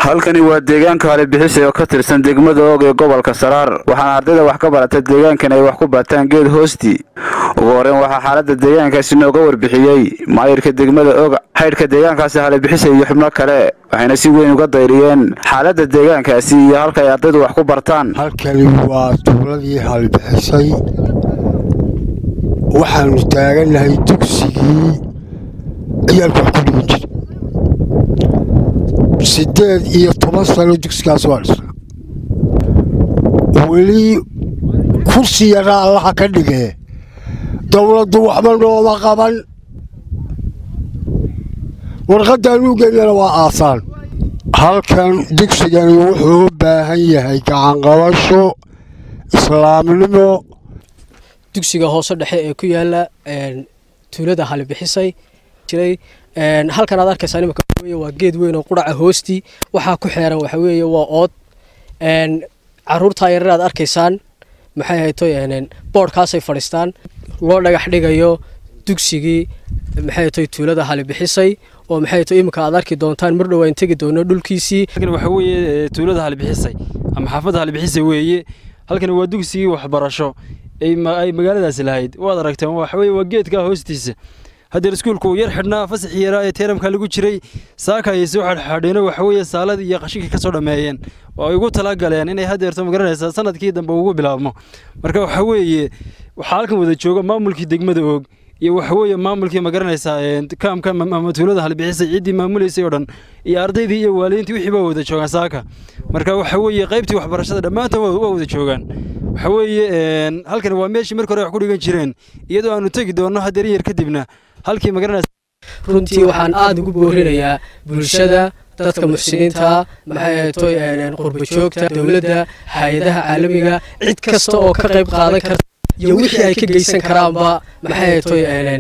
halkani waa deegaanka halibixisay oo ka tirsan degmada oog ee gobolka saraar waxaana ardayda wax ka barata deegaankan ay wax ku bataan geed hoostii ugu horeyn waxaa xaalada deegaankaasi nooga warbixiyey maayirka degmada og xaydhka deegaankaasi halibixisay iyo xubno kale waxayna si weyn uga dayriyeen xaalada deegaankaasi iyo halka ay ardaydu wax ku bartaan halkani waa tuuladii halbixisay waxaanu taagannahay dugsigii ciyaalka wax ku dhigan jira siddeed iyo toban sano dugsigaas waa dhisna weli kursi yaraa allaha ka dhigee dowladdu waxba nooma qaban warqaddaan u geynana waa aasaan halkan dugsigani wuxuu u baahan yahay gacanqabasho islaamnimo dugsiga hoose dhexe ee ku yaala tuulada halibixisay jiray halkan aad arkaysaa imika waa geed weyn oo quraca hoostii waxaa ku xeeran waxa weeye waa ood caruurtaa yarar aad arkaysaan maxay hayto boodhkaasay fadhiistaan loo dhagax dhigayo dugsigii maxay hayto tuulada halibixisay oo maxay hayto iminka aad arki doontaan mar dhowaan tegi doono dhulkiisii waxa weeye tuulada halibixisay ama xaafadda halibixisay weeye halkani waa dugsigii waxbarasho ay magaaladaasi lahayd waad aragteen waxa weeye waa geedka hoostiisa haddeer iskuulku uu yar xidhnaa fasaxii yaraa ee teeramka lagu jiray saaka ayay soo xadhxadheeno waxa weeye saaladii iyo qashinkii ka soo dhammeeyeen oo ay ugu talagaleen inay haddeerto magaranaysaa sanadkii dambe ugu bilaabmo marka waxa weeye waxaa halkan wada jooga maamulkii degmada oog iyo waxa weeye maamulkii magaranaysaa kaamka ama tuulada halbixisay ciddii maamulaysay oo dhan iyo ardaydii iyo waalidiintii wixii baa wada joogaan saaka marka waxa weeye qaybtii waxbarashada dhammaantood waa wada joogaan waxa weeye halkani waa meeshii marka hore wax ku dhigan jireen iyadoo aanu tegi doonno haddeer yar kadibna halkii magaranaysa runtii waxaan aada ugu boorinayaa bulshada dadka muxsiniinta maxay hayto qurba joogta dowladda hay-adaha caalamiga cid kasta oo ka qayb qaadan karta iyo wixii ay ka geysan karaanba maxay hayto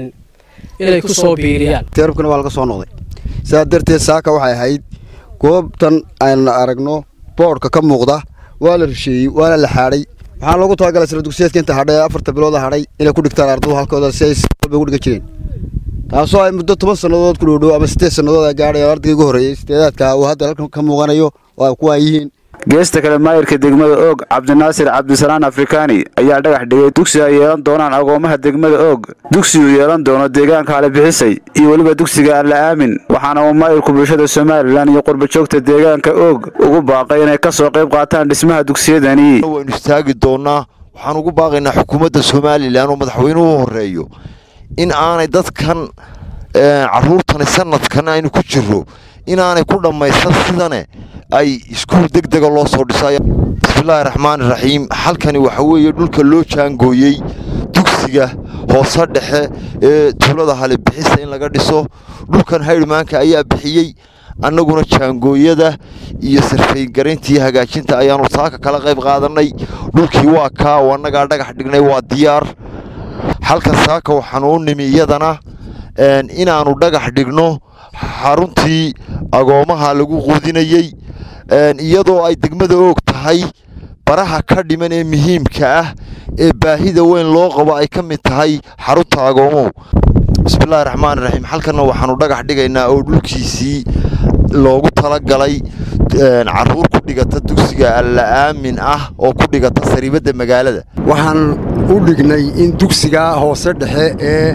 inay ku soo biiriyaan teerabkana waa laga soo noqday sidaa darteed saaka waxay ahayd goobtan aynu aragno boodhka ka muuqda waa la risheeyey waana la xaadhay waxaan loogu talagalay sila dugsiyeedka inta hadhay afarta bilooda hadhay inay ku dhigtaan ardadu halkooda si ay walba ugu dhigan jireen taasoo ay muddo toban sannadood ku dhoodhow ama siddeed sannadood ay gaadhay oo ardayga ugu horreeyey sideedaadka uu hadda halkan ka muuqanayo oo ay kuwaan yihiin geesta kale maayirka degmada oog cabdinaasir cabdisalaan afrikaani ayaa dhagax dhigay dugsi ay yeelan doonaan agoomaha degmada oog dugsiguu yeelan doono deegaanka halibixisay iyo weliba dugsiga alla aamin waxaana uu maayirku bulshada somalilan iyo qurbajoogta deegaanka oog ugu baaqay inay ka soo qayb qaataan dhismaha dugsiyadani waynu istaagi doonnaa waxaan ugu baaqaynaa xukuumadda somalilan oo madaxweynuhu horeeyo in aanay dadkan caruurtani sanadkan aynu ku jirro inaanay ku dhammaysan sidane ay iskuul deg dega loo soo dhisayo bismillaahi raxmaani raxiim halkani waxa weeye dhulka loo jaangooyey dugsiga hoose dhexe ee tuulada halibixisa in laga dhiso dhulkan haydhmaanka ayaa bixiyey annaguna jaangooyada iyo sarfaygarayntii hagaajinta ayaanu saaka kala qayb qaadannay dhulkii waa kaa oo annagaa dhagax dhignay waa diyaar halkan saaka waxaanu u nimi iyadana inaannu dhagax dhigno xaruntii agoomaha lagu quudinayey iyadoo ay degmada oog tahay baraha ka dhiman ee muhiimka ah ee baahida weyn loo qabo ay ka mid tahay xarunta agoomuhu bismillaahi raxmaani raxiim halkanna waxaanu dhagax dhigaynaa oo dhulkiisii loogu talagalay caruur ku dhigata dugsiga alla aamin ah oo ku dhigata sariibadda magaalada waxaan u dhignay in dugsigaa hoose dhexe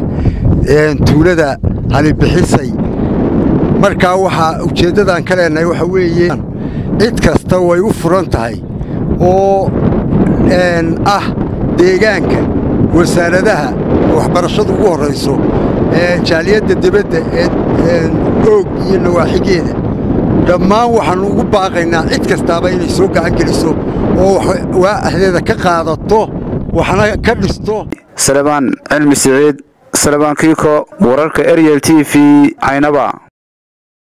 ee tuulada halibixisay markaa waxaa ujeeddadaan ka leenahay waxa weeye cid kasta way u furan tahay oo ah deegaanka wasaaradaha waxbarashadu ugu horrayso jaaliyadda debadda ee oog iyo nawaaxigeeda dhammaan waxaannu ugu baaqaynaa cid kastaaba inay soo gacan geliso oo waa ahdeeda ka qaadato waxna ka dhisto salebaan cilmi siciid salebaan kiiko wararka eryel t v caynaba